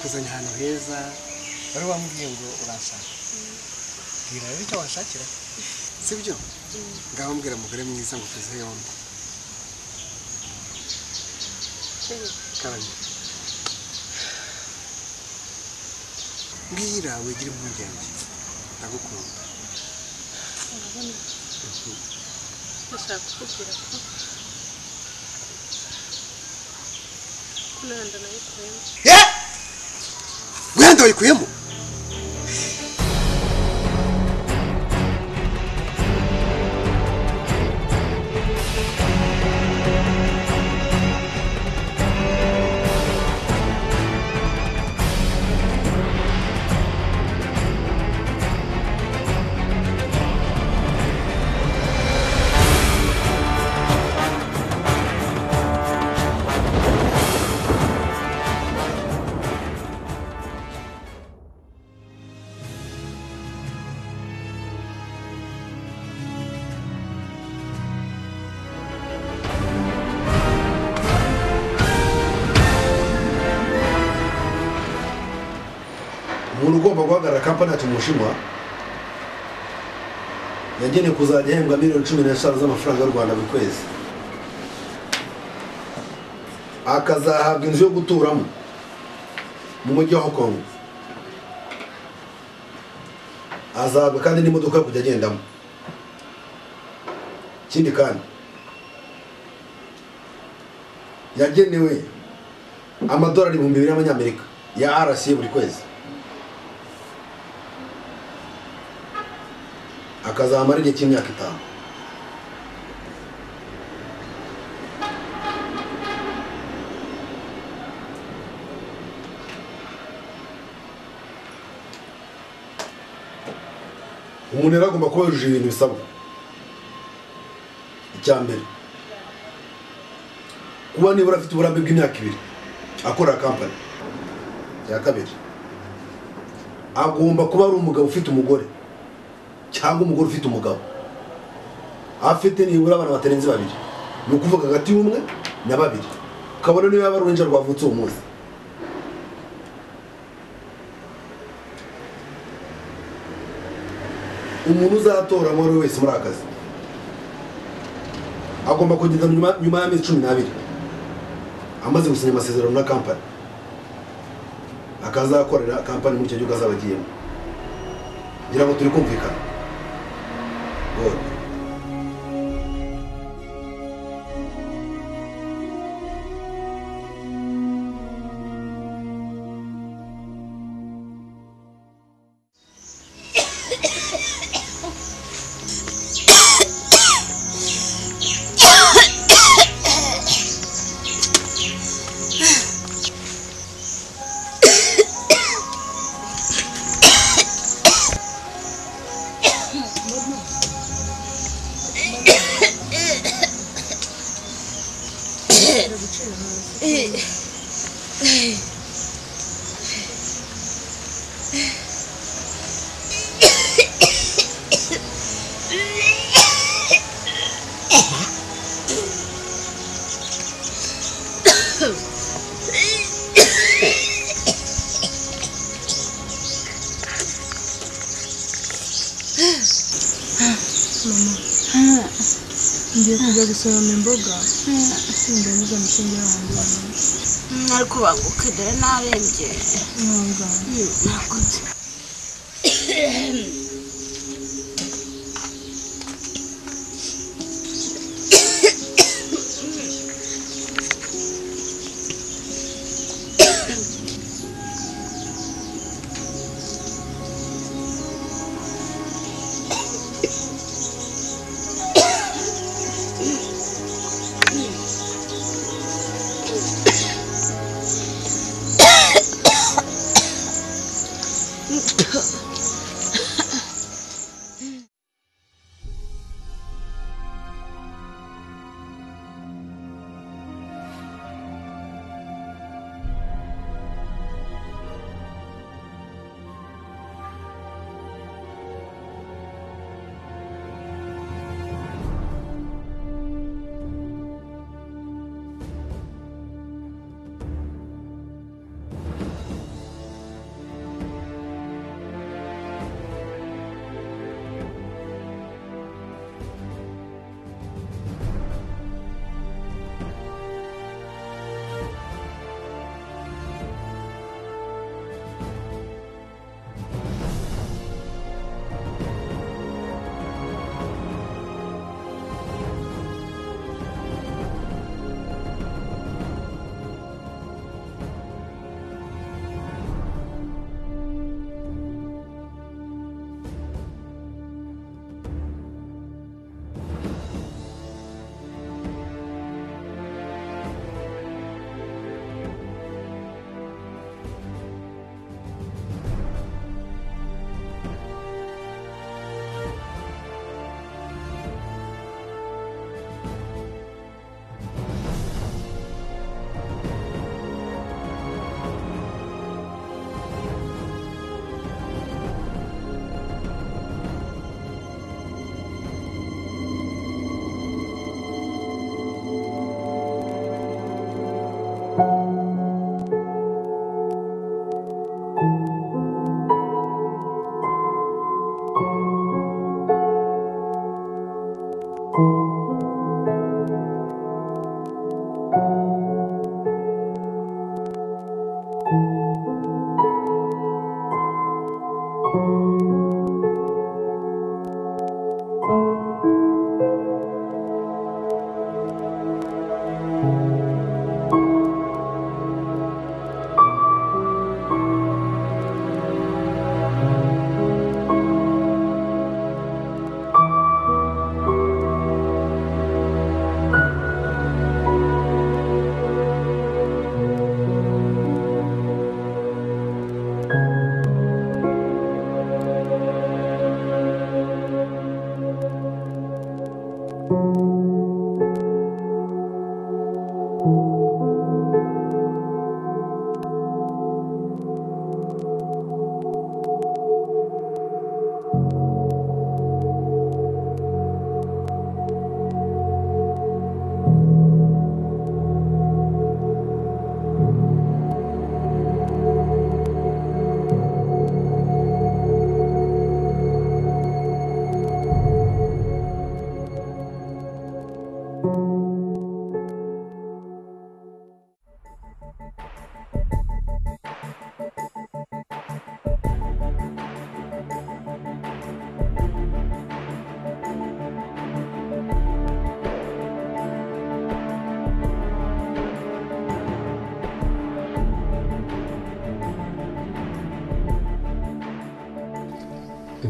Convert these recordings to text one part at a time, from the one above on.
kuzanya ahantu heza wari wamubwiye ngo uransanga bwira rero icyo wanshakira sibyo ngaho mbwira umugore mwiza ngo tuze yombi karame bwira wigire impungenge ndagukunda urabona ndashaka kukubwira ko ko nanda nayikuyemo yeee wenda wayikuyemo umuntu ugomba guhagarara kampani yacu mu bushinwa yagenewe kuzajya ahembwa miliyoni cumi n'eshanu z'amafaranga y'u rwanda buri kwezi akazahabwa inzu yo guturamo mu mujyi wa hong kong azahabwa kandi n'imodoka yo kujya agendamo ikindi kandi yagenewe amadolari ibihumbi bibiri y'amanyamerika ya rca buri kwezi akazamara igihe cy'imyaka itanu umuntu rero agomba kuba yujuje ibintu bisabwa icya mbere kuba nibura afite uburambe bw'imyaka ibiri akorera kampani icya kabiri agomba kuba ari umugabo ufite umugore cyangwa umugore ufite umugabo afite nibura abana batarenze babiri ni ukuvuga hagati y'umwe na babiri ukabona niyo yaba ari uruhinja rwavutse uwo munsi umuntu uzatora uwo ari we wese muri aka kazi agomba kugeza nyuma nyuma y'amezi cumi n'abiri amaze gusinya amasezerano na kampani akazakorera kampani muri icyo gihugu azaba agiyemo ngira ngo turi kumvikana Good. ngiye kujya gusoroma imboga ndangije amashinga yanjye ariko bagukidere n'arembye ntabwo nakoze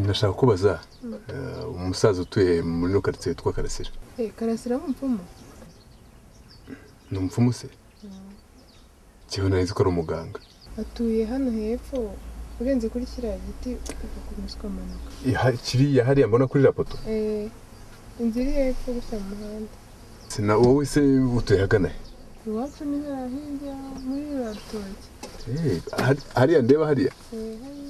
ndashaka kubaza eh, umusaza utuye muri no karitsiye yitwa karasira Eh, karasira ari umupfumu ni umupfumu se kiba nari nzi ko ari umuganga atuye hano hepfo urenze kuri kiriya giti ugakomeza ukamanuka Iha- kiriya hariya mbona kuri rapoto Eh, inzu iri hepfo gusa mu muhanda na wowe se utuye hagana he iwacu ni hariya hirya muri ruriya rutoki Eh, hari- hariya ndeba hariya Eh, hariya.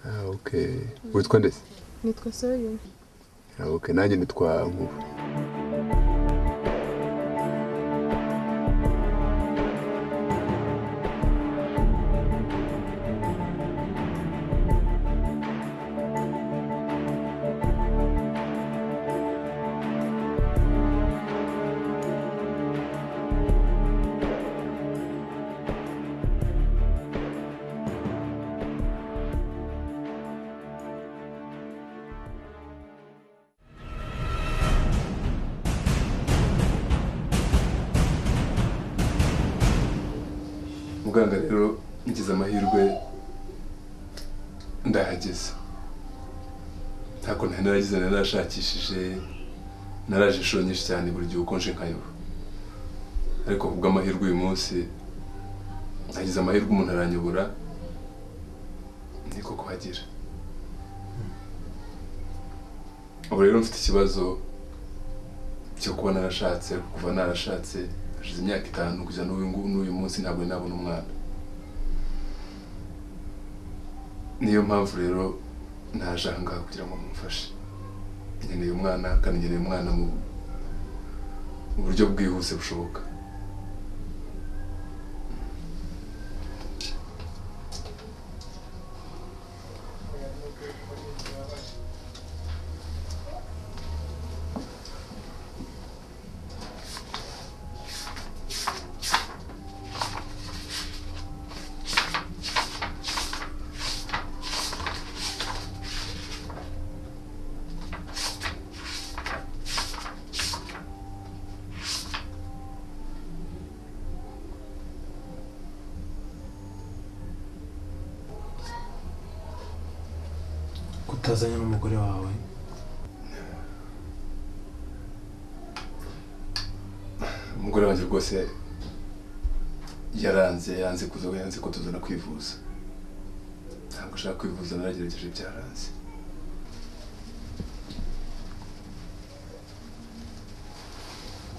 Ah, okay witwa ndetse nitwa soyuni Ah, okay nanjye nitwa nkuba muganga rero ngize amahirwe ndahageze ntabwo ntari naragize nari narashakishije naraje inshuro nyinshi cyane buri gihe ukonje nkayoba ariko kubw'amahirwe uyu munsi nagize amahirwe umuntu aranyobora niko kuhagira ubu rero mfite ikibazo cyo kuba narashatse kuva narashatse hashize imyaka itanu kugeza n'uyu ngu- n'uyu munsi ntabwo nari nabona umwana niyo mpamvu rero naje aha ngaha kugira ngo mumfashe nkeneye umwana kandi nkeneye umwana mu mu buryo bwihuse bushoboka kutazanye n'umugore wawe umugore wanjye rwose yaranze yanze kuza yanze ko tuzana kwivuza ntabwo ashaka kwivuza naragerageje byaranze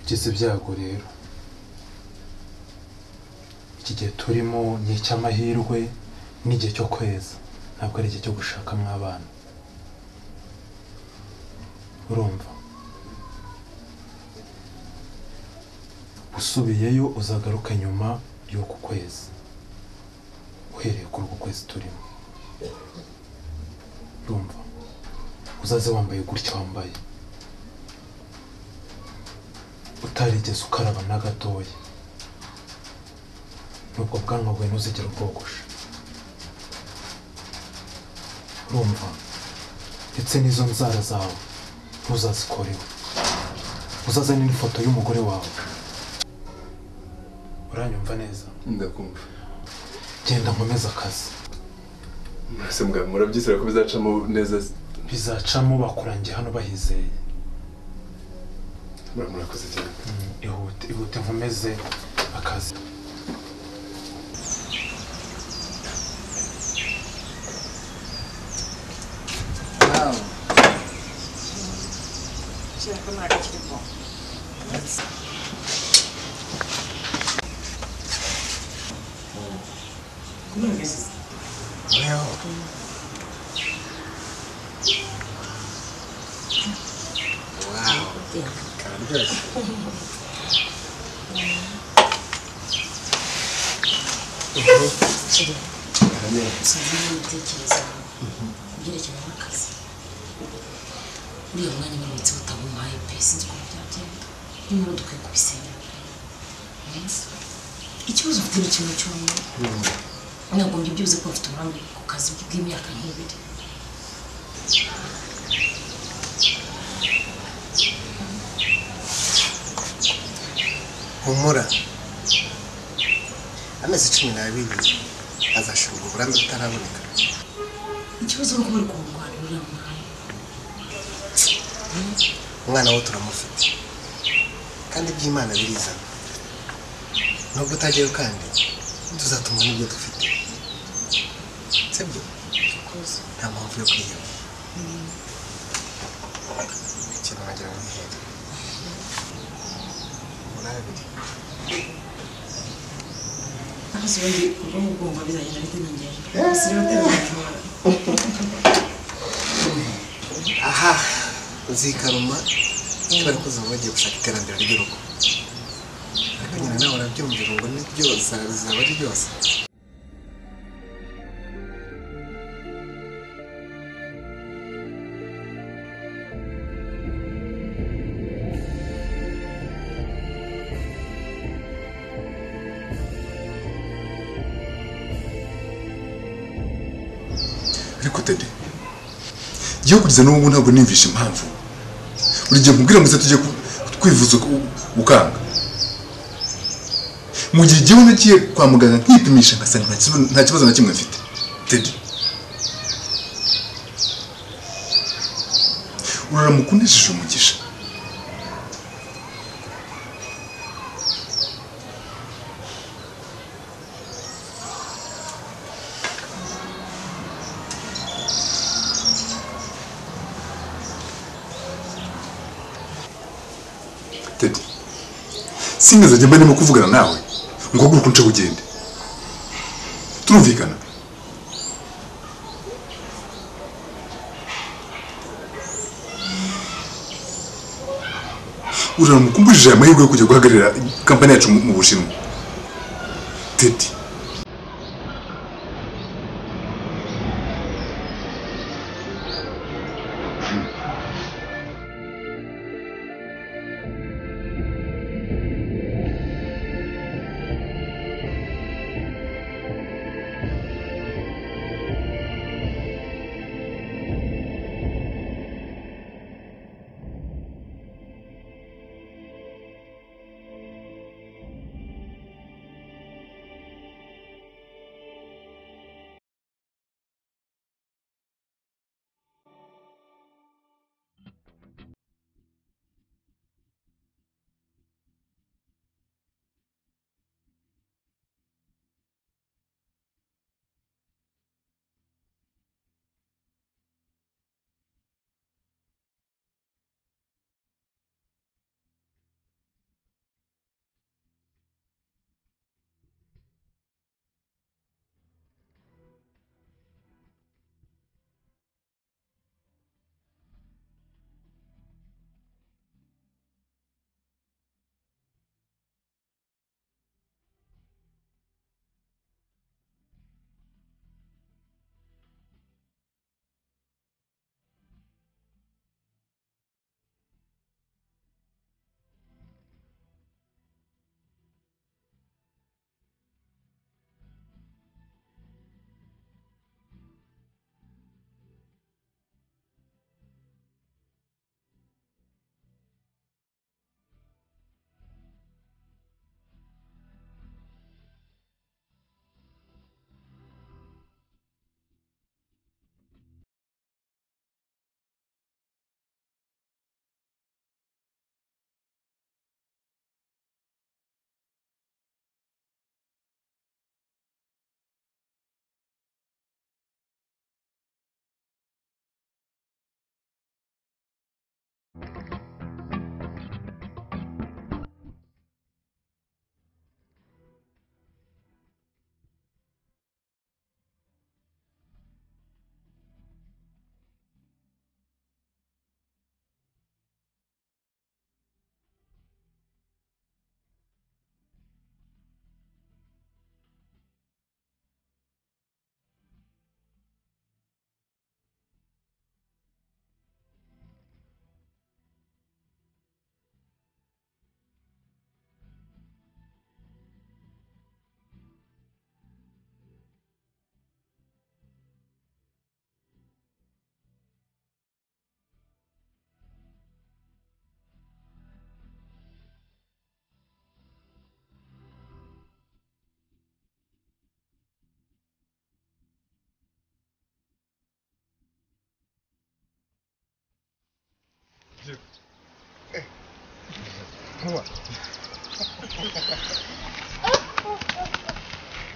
ugize ibyago rero iki gihe turimo ni icy'amahirwe n'igihe cyo kweza ntabwo ari igihe cyo gushakamo abana urumva usubiyeyo uzagaruka nyuma y'uku kwezi uhereye kuri uku kwezi turimo urumva uzaze wambaye gutya wambaye utarigeze ukaraba na gatoya nubwo bwanwa bwawe ntuzigera ubwogosha urumva ndetse n'izo nzara zawe ntuzazikoreho uzazane n'ifoto y'umugore wawe uranyumva neza ndakumva genda nkomeze akazi mwese mugabo murabyizera ko bizacamo neza bizacamo bakurangiye hano bahizeye murakoze cyane Mm, ihute ihute nkomeze akazi kararyoshye sinzanye n'ibitekerezo ibyerekeranye n'akazi uriya mwanya n'imitsi utabumaye pe sinzi ukuntu byagenda niba dukwiye kubisenya ikibazo ufite ni kimwe cyonyine ntagombye byuze ko ufite uburambe ku kazi bw'imyaka nk'ibiri humura amezi cumi n'abiri azashirwa uburambe butaraboneka ikibazo ni uko bari kumurwanirira mu mwanya umwana we turamufite kandi iby'imana birizana nubwo utajyayo kandi tuzatuma n'ibyo dufite sibyo nta mpamvu yo kwiheba ikintu wagira ngo wihere urabiri amazi ubundi ubwo ngubwo bizagenda bitamenyera gusa rero utazatwara aha uzikaruma bari kuza bagiye gushaka iterambere ry'urugo ariko nyine nawe urabyumvira ngo ni byose bizaba ari byose ariko dede igihugu kugeza n'ubu ntabwo niyumvisha impamvu buri gihe mubwira muze tujye ku- kwivuza uku- ukanga mu gihe igihe nagiye kwa muganga nkipimisha ngasanga nta kibazo- nta kibazo na kimwe mfite dede uraramuka unesheje umugisha Teddy sinigeze njya mbarimo kuvugana nawe ngo haguruke unce ugende turumvikana uramukumbujije aya mahirwe yo kujya guhagararira kampani yacu mu mu bushinwa Teddy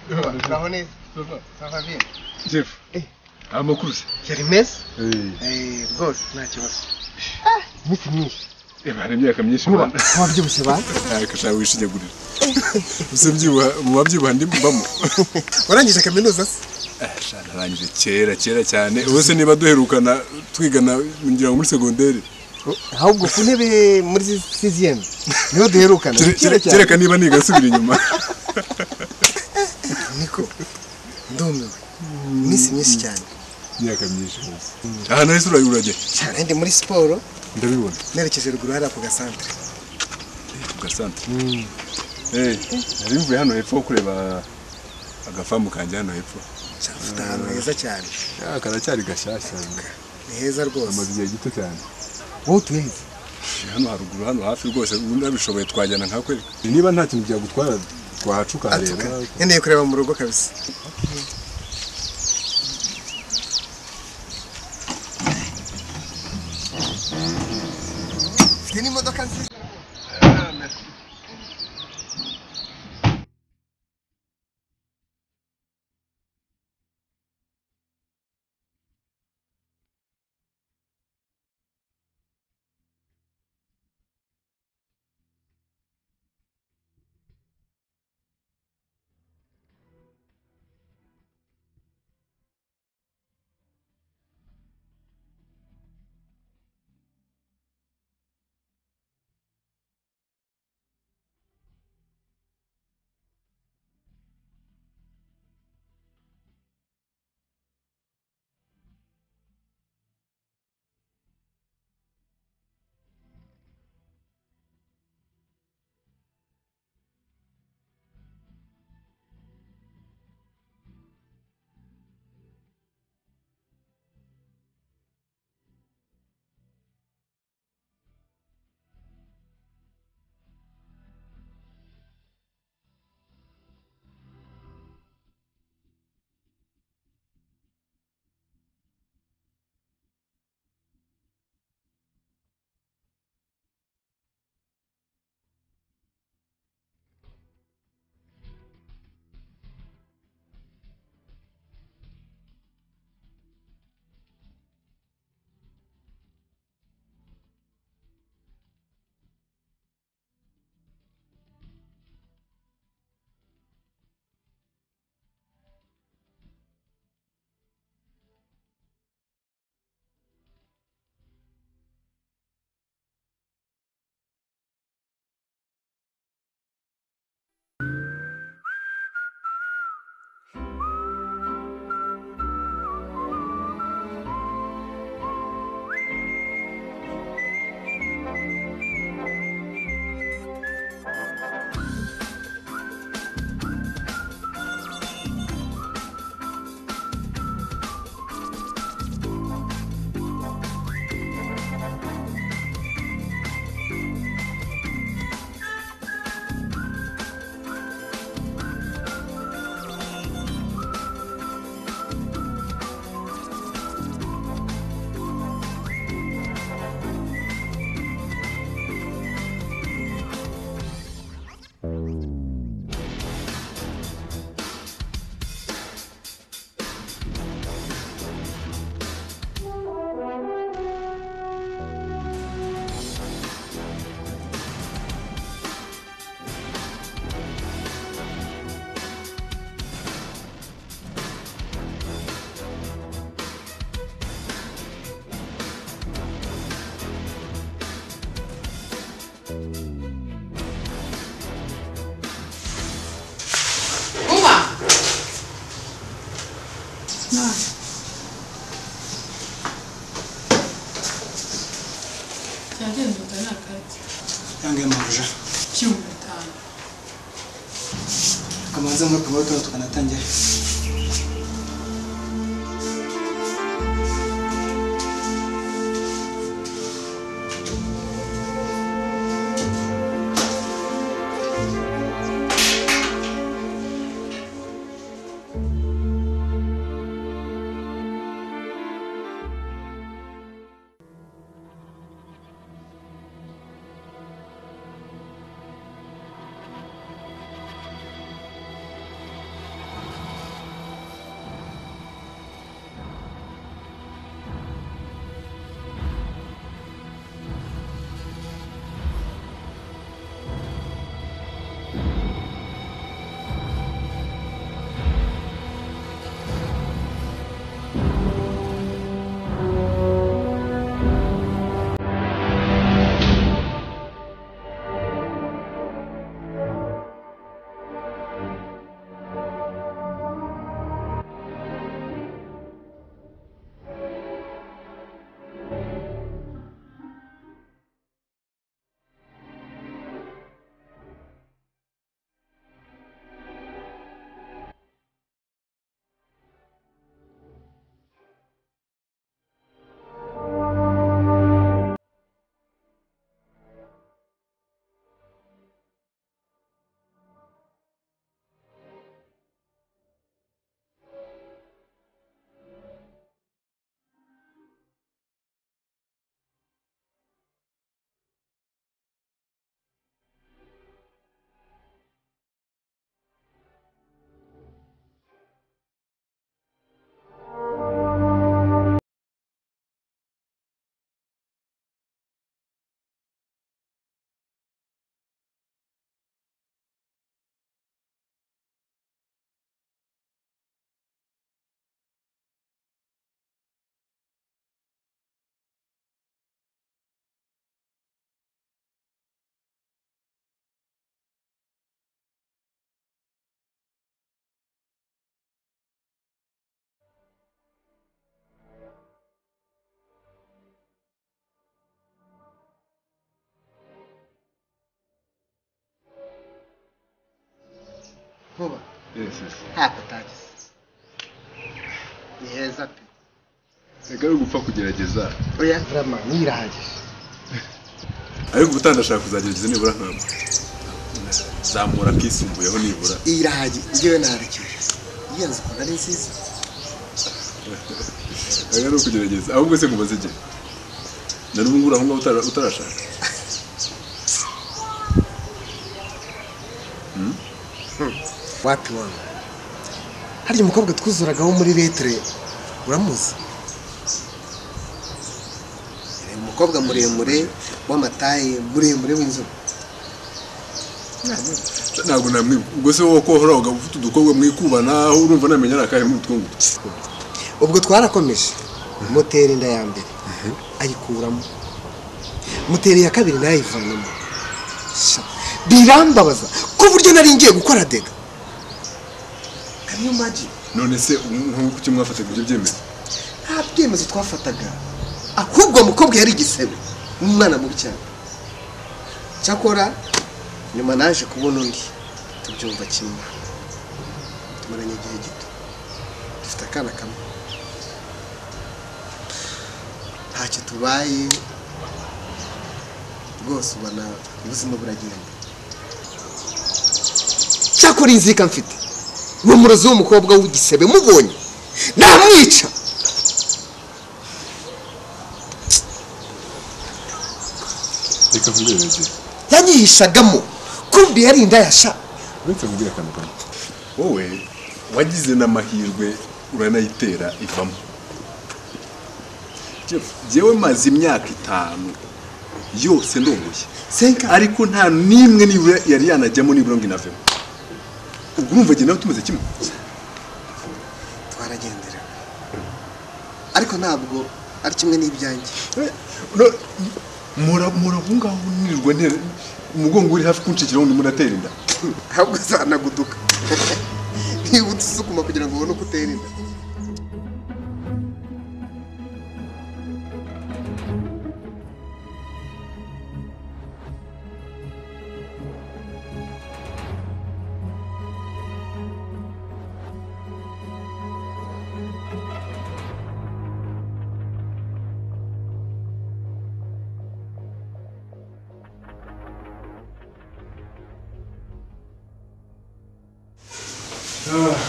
Uraho neza? Ça va bien? jefu amakuru se Yari meza? Eh, rwose nta kibazo. Iminsi myinshi. reba hari imyaka myinshi mu rwanda Wabyibushye ba? ariko ushaka wishinyagurira gusa mbyibuha mu babyibuha ndimubamo Warangije kaminuza se? narangije kera kera cyane ubu se niba duherukana twigana ngira ngo muri segonderi Ahubwo ku ntebe muri siziyemu niho duherukana. Kere- Kera kere- cyane. kereka niba niga nsubira inyuma Niko. Ndumiwe. Iminsi myinshi cyane. imyaka myinshi aha naho isura urajya Cyane ndi muri siporo ndabibona nerekeje ruguru hariya ku gasantere. ku gasantere nari mvuye hano hepfo kureba agafamu kanjye hano hepfo Afite ahantu heza cyane. Ah, karacyari gashyashya Ni heza rwose. amaze igihe gito cyane Wowe utuye he? hano haruguru hano hafi rwose ubundi babishoboye twajyana nka kwereka niba nta kintu byagutwara twahaca ukahareba Ngendeye kureba mu rugo kabisa. Mfite n'imodoka nziza. Vuba! Cyagendaga ni akaryi. Yange mabuja. Cumi na bitanu. Kamanza muri kamwe tuba tukanatangira. nkuba yesi yesi ntabwo utagize ni heza pe reka ari ugupfa kugerageza oya rama nirahagije ariko ubutaha ndashaka kuzagerageza nibura ntabwo zamura akisumbuyeho nibura irahagije njyewe narekeye iyo nzu ukuntu ari nziza reka ni ukugerageza ahubwo se nkubaze igihe na n'ubu ngubu aho ngaho utara- utarashaka wapi wana harya umukobwa twuzuragaho muri letire uramuzi Yari umukobwa muremure w'amataye muremure w'inzobe ntabwo namwibuka ubwo se wowe kohora wagaba ufite udukobwa mwikubana aho urumva namenya ari akahe muri utwo ngutwo ubwo twarakomeje moteri inda ya mbere ayikuramo moteri ya kabiri nayo ayivanamo Sha, birambabaza ku buryo nari ngiye gukora dega Can you imagine? none se nk'uko icyo mwafataga ibyo byemezo nta byemezo twafataga ahubwo uwo mukobwa yari igisebe umwana mubi cyane cyakora nyuma naje kubona undi tubyumva kimwe tumaranye igihe gito dufite akana kamwe ntacyo tubaye rwose ubona ubuzima buragenda cyakora iyi nzika mfite ni umurozi w'umukobwa w'igisebe mubonye namwica reka nkubwire igihe yanyihishagamo kumbi yari indayasha uretse nkubwire akantu kamwe wowe wagize n'amahirwe uranayitera ivamo Jeff, jyewe maze imyaka itanu yose ndongoye senka ariko nta n'imwe nibura yari yanajyamo nibura ngo inavemo ubwo urumva jye nawe tumeze kimwe twaragendera ariko ntabwo ari kimwe n'ibyanjye No- mura mura aho ngaho nirirwa ntera umugongo uri hafi kunshikiraho undi muratera inda ahubwo zanaguduka nibutse usukuma kugira ngo ubone uko utera inda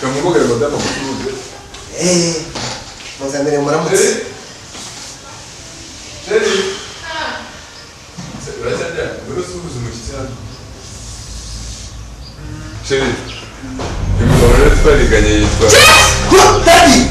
kamugogere madamu amucuruze eee muzanire muramutse sheri imugabo rero twariganye yitwa daddy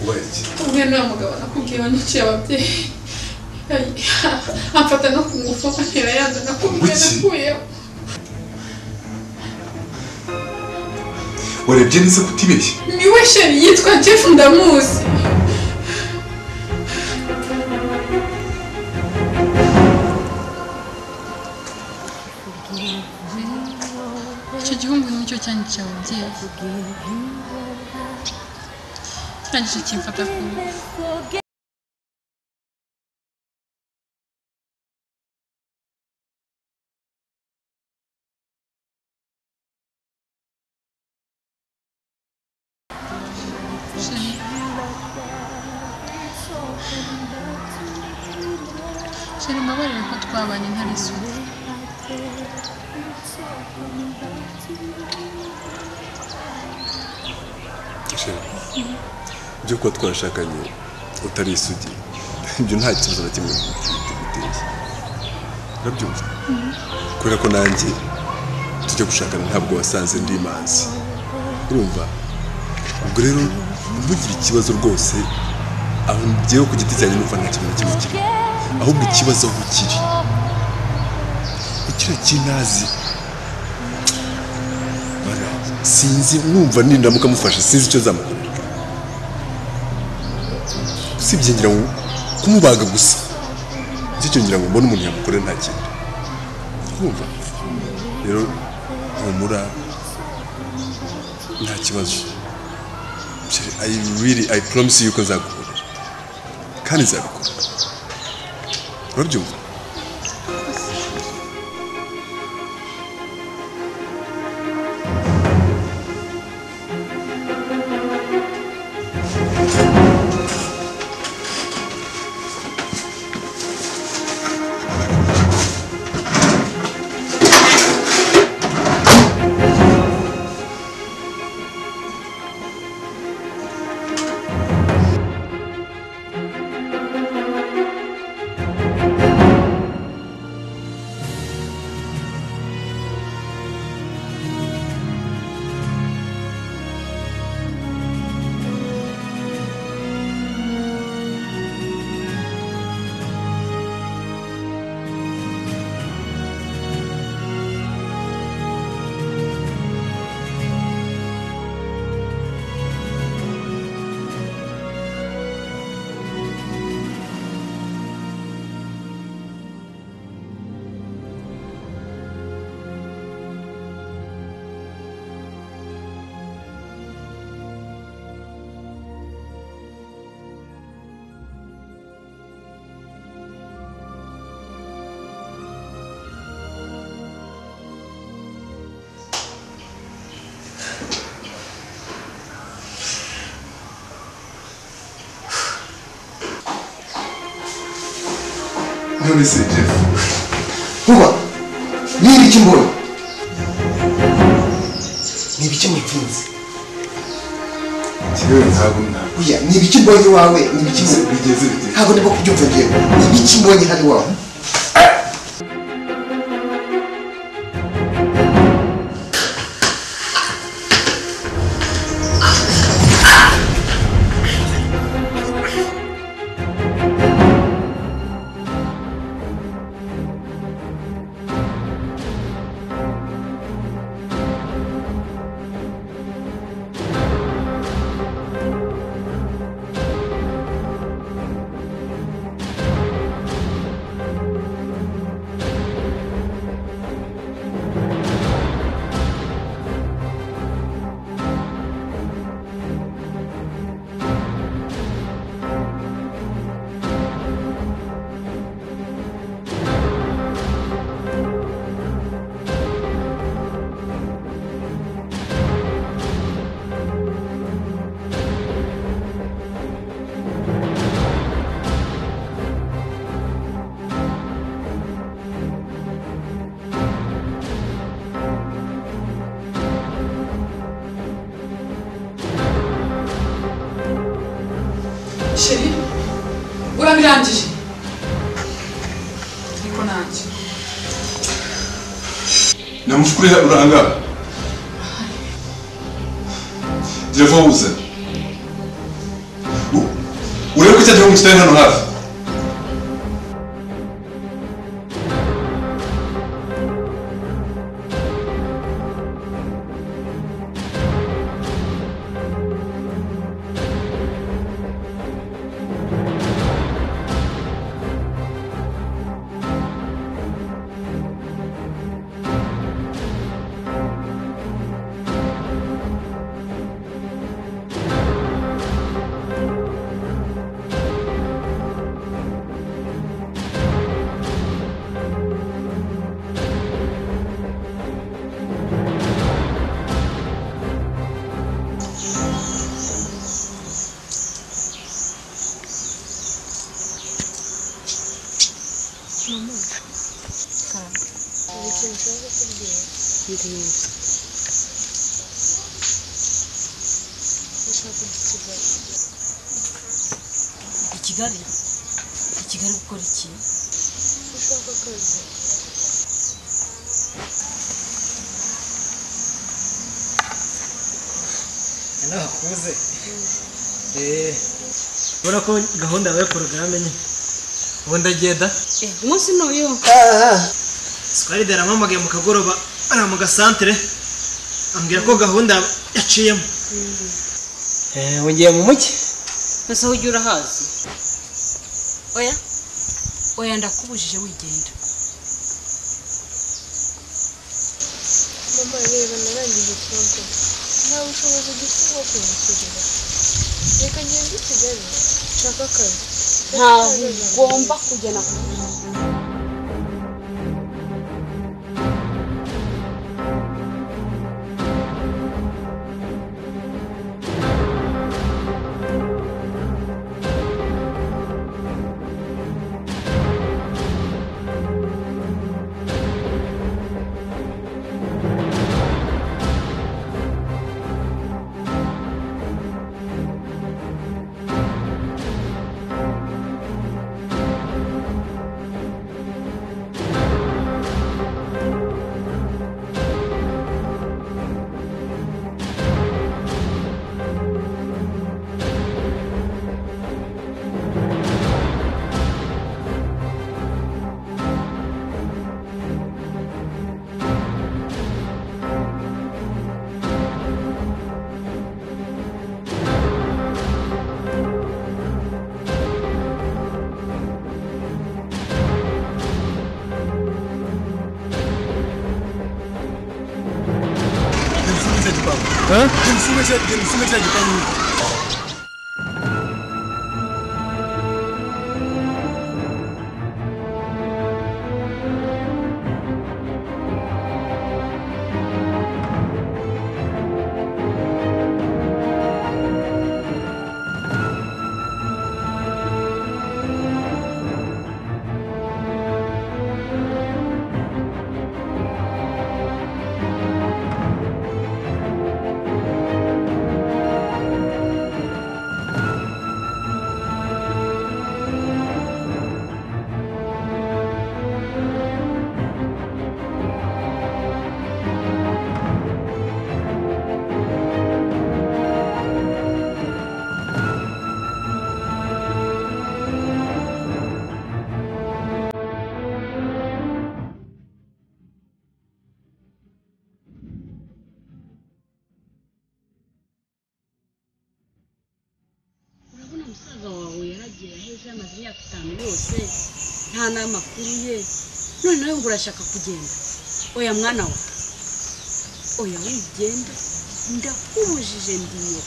ubaye umwe n'uwo mugabo nakubwiye wanyiciye ababyeyi amfata no ku ngufu antera yanze nakubwiye Kuki? nakuyeho warebye neza ko utibeshye ni we sheri yitwa jeff ndamuzi icyo gihungu nicyo cyanyica ababyeyi kirangije kimfata ku ngufu Sheri, Sheri, mbabarire ko twabanye intare isuku ibyo kuba twashakanye utari isugi ibyo nta kibazo na kimwe biteye urabyumva kubera ko nanjye tujya gushakana ntabwo wasanze ndi imanzi urumva ubwo rero ntugire ikibazo rwose aho ngewe ku giti cyanjye numva nta kintu na kimwe kiri ahubwo ikibazo aho kiri ni kiriya kinazi Bara, sinzi numva nindamuka mufashe sinzi icyo zamukorera usibye ngira ngo kumubaga gusa nicyo cyo ngira ngo mbone umuntu yamukore nta kintu kumva rero humura nta kibazo Sheri, I really I promise you ko nzagukorera kandi nzabikora urabyumva none se jeff vuba niba iki mbonye ni ibiki mutunze kibeho ntabwo ntabwo oya ni ibiki mbonye iwawe ni ibiki bigeze bigeze bigeze ntabwo ndimo kubyumva ngewe ni ibiki mbonye hano iwawe sheri urabirangije ariko nanjye namushukuri urangara jeff wabuze U- urebe ko icyo gihugu kitari hano hafi I Kigali i Kigali gukora iki nakuze eee ubona ko gahunda yawe porogaramu ni ubundi agenda umunsi n'uyu sikwari yarampamagaye mu kagoroba hariya mu gasantere ambwira ko gahunda yaciyemo eee wongeye mu mugi mbese aho ujya urahazi oya oya ndakubujije wigenda mama mba reba narangije tronco nta bushobozi dufite bwo kwiyishyurira reka ngende i kigali nshaka akazi ntabwo ugomba kugena ku Genda usume cya- genda usume cya gipangu. urabona musaza wawe yaragiye aheze amaze imyaka itanu yose nta n'amakuru ye none nawe ngo urashaka kugenda oya mwana wa oya wigenda ndakubujije ndiyo